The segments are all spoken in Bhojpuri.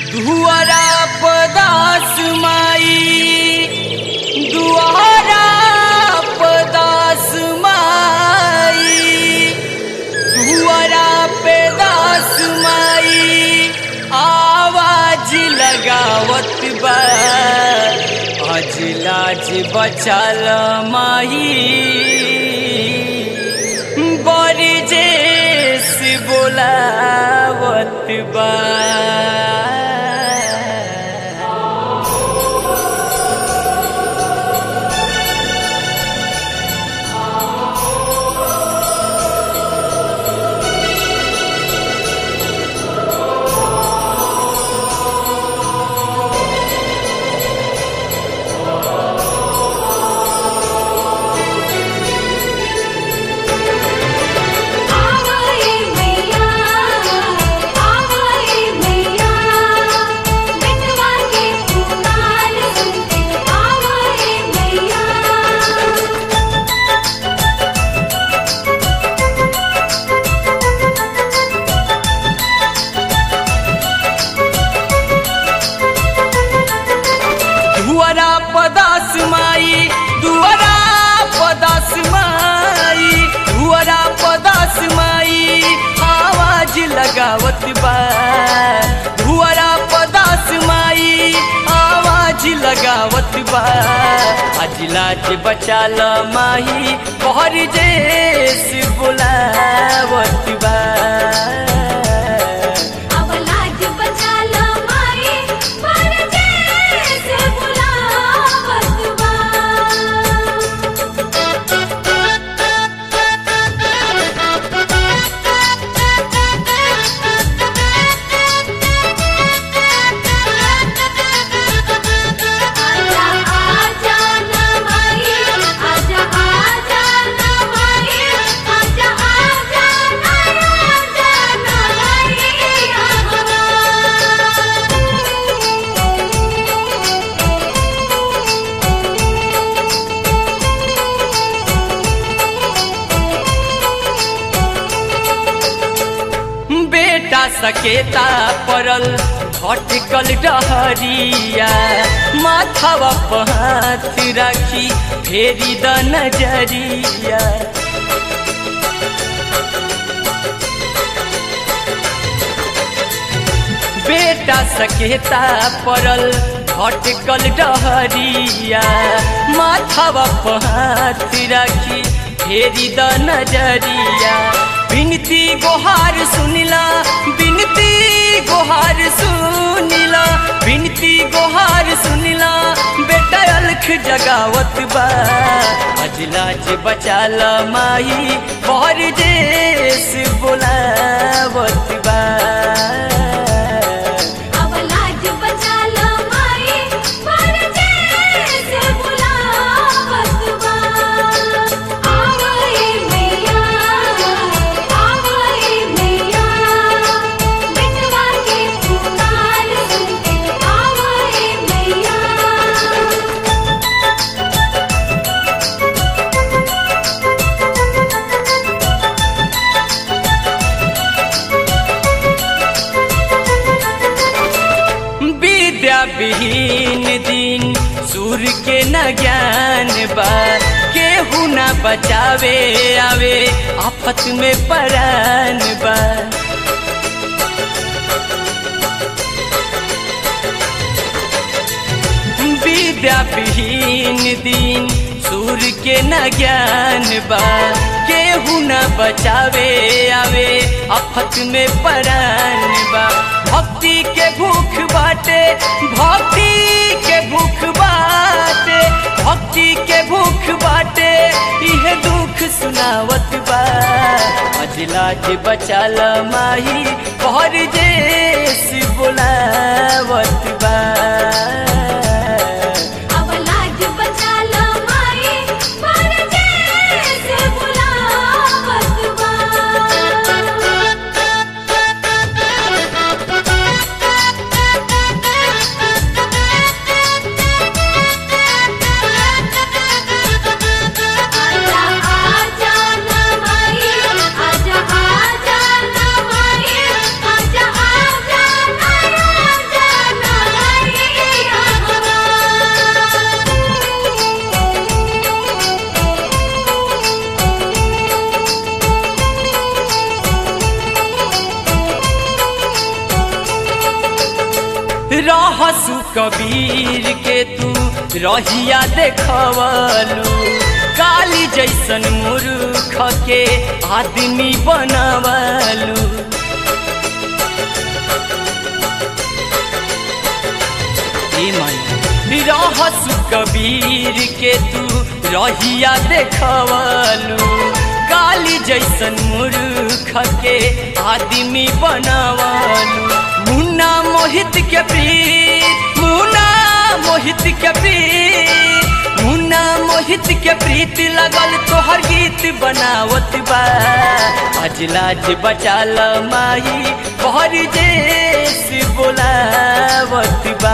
दुआरा पदास माई दुआरा पदास माई दुआरा पे दास माई आवाज लगावत बा आज लाज बचाल माही बरजेस बोलावत बा आवाए मैया आवाए मैया बिटवा के पुकार सुनते आवाए मैया दुआरा पदास माई दुआरा पदास माई दुआरा पदास माई आवाज लगावत बा दुआरा पदास माई आवाज लगावत बा आज लाज बचाल माही पहर जेस बुलावत बा अब लाज बचा लो माई पर जैसे बुलावत बा आजा आजा ना माई आजा आजा ना माई आजा आजा ना आजा ना बेटा सकेता पड़ल भटकल डहरिया माथावा पर हाथ राखी फेरी द नजरिया बेटा सकेता पड़ल भटकल डहरिया माथावा पर हाथ राखी फेरी द नजरिया बिनती गोहार सुनिला बिनती गोहार सुनिला बिनती गोहार सुनिला बेटा अलख जगावत बा अजलाज बचाल माई पर जेस बोलावत बा अब लाज बचा लो माई पर जैसे बुलावत बा आवाए मैया आवाए मैया बिटवा के पुकार सुनते आवाए मैया विद्या विहीन दिन सूर्य के न ज्ञान बा केहू न बचावे आवे आफत में परान बा विद्या विहीन दिन सूर्य के न ज्ञान बा केहू न बचावे आवे आफत में परान बा भक्ति के भूख बाटे भक्ति के भूख बाटे भक्ति के भूख बाटे इह दुख सुनावत बा अजलाज बचाल माही पहर जेस बोलावत बा अब लाज बचा लो माई पर जैसे बुलावत बा आजा आजा ना माई आजा आजा ना माई आजा आजा ना रहसु कबीर के तू रहिया देखवलू काली जैसन मूर्ख के आदमी बनवलू रहसु कबीर के तू रहिया देखवलू काली जैसन मूर्ख के आदमी बनवलू मुन्ना मोहित के प्रीत मुन्ना मोहित के प्रीत मुन्ना मोहित के प्रीत लगल तोहर गीत बनावत बा आज लाज बचाल माई बहर देश बोलावत बा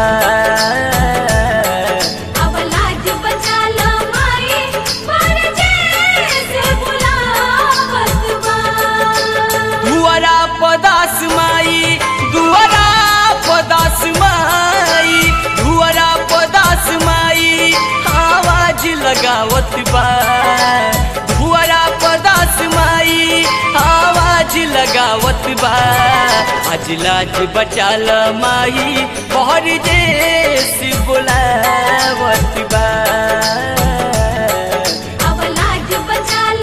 अब लाज बचा लो माई परदेस बुलावत बा दुआरा पदास माई दुआरा पदास माई दुआरा पदास माई आवाज लगावत बा दुआरा पदास माई आवाज लगावत बा आज लाज बचाल माई बहर देश बुलावत बा अब लाज बचा